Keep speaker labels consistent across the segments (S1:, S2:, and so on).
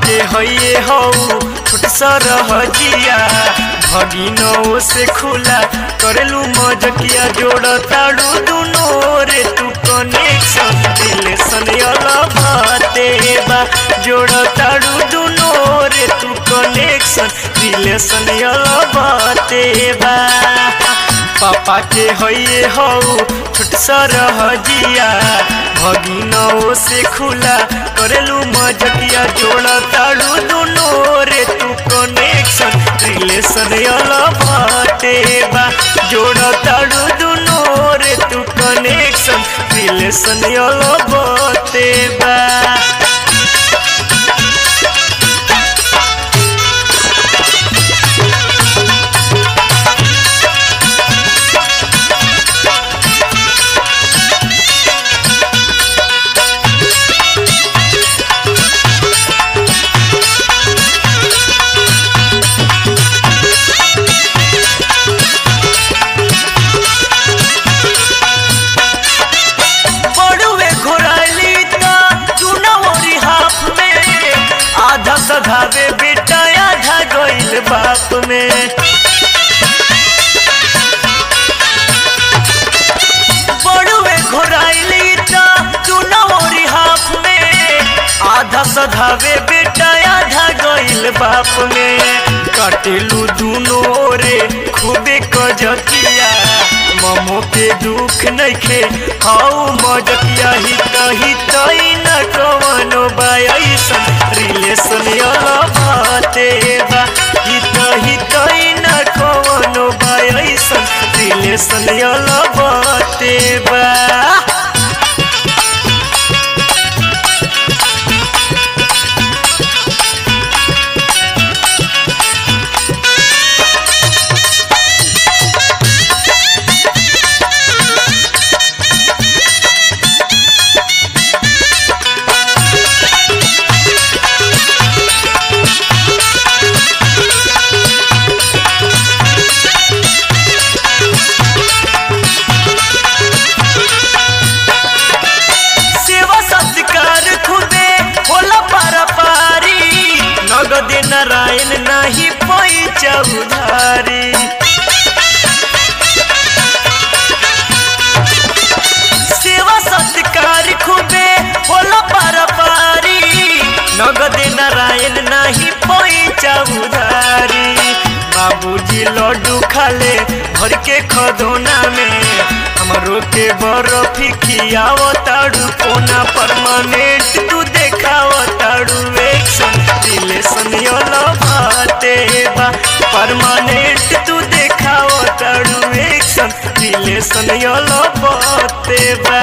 S1: के हइये हौ छोट सरहजिया भगिनो से खुला करेलू मजकिया जोड़ ताड़ू दुनो रे तू कनेक्शन रिलेशन भाते बा जोड़ ताड़ू दुनो रे तू कनेक्शन रिलेशन भाते बा पापा के हइये हौ छोट सरहजिया भगिनो से खुला करेलू मजकिया जोड़ ताड़ू दुनो रे तू कनेक्शन रिलेशन भाते बा जोड़ ताड़ू दुनो रे तू कनेक्शन रिलेशन भाते बा बड़ुए घोराली ता चुनौरी हाफ में आधा सधावे बेटा आधा गइल बाप में बड़ुए घोराली ता चुनौरी हाफ में आधा सधावे बेटा आधा गइल बाप में कटेलू दुनो रे खूबे कजकिया ममो के दुख नइखे हाउ मजकिया ही कही तई न कवनो बायसन रिलेशन भाते बा ही कही तई न कवनो बायसन रिलेशन भाते बा सेवा सत्कार खुदे होला पारा पारी नगद नारायण नाही पैचा उधारी सेवा सत्कार खुदे होला पारा पारी नगद नारायण नाही पैचा उधारी बाबूजी लड्डू खाले भर के खदोना में हमरो के बर्फी खियाव ताड़ू कोना परमानेंट तू देखाव ताड़ू एक्शन रिलेशन भाते बा परमानेंट तू देखाव ताड़ू एक्शन रिलेशन भाते बा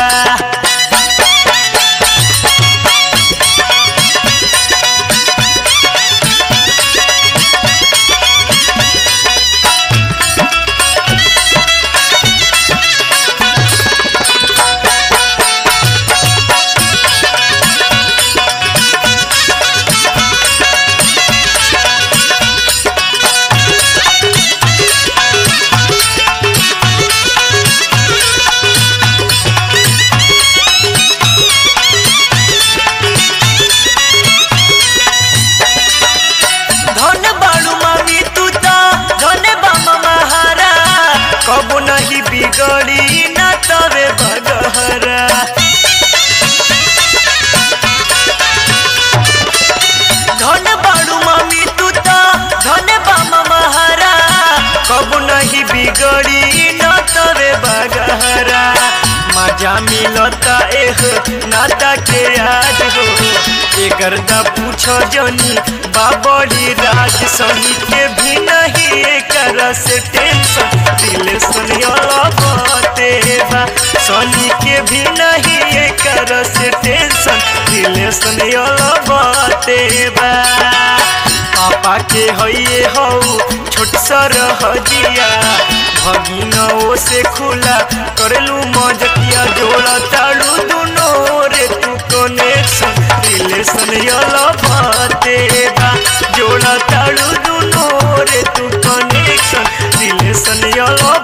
S1: धन बाड़ू मामी तू ता धन बामा महारा कबो नहीं बिगड़ी ना तवे बगहरा धन बाड़ू मामी तू ता धन बामा महारा कबो नहीं बिगड़ी ना तवे बगहरा मजा मिलता एह नाता के याद हो एकर दा पूछो जनी बाबड़ी राज सही के भी नहीं एकर से टेंशन दिल सुनियोला बाते बा सनी के भी नहीं एकर से टेंशन दिल सुनियोला बाते बा पापा के हइये हौ छोट सरहजिया भगिनो से खुला करेलू मजकिया जोड़ा ताड़ू दुनो रे तू कनेक्शन रिलेशन भाते बा जोड़ा ताड़ू दुनो रे तू कनेक्शन रिलेशन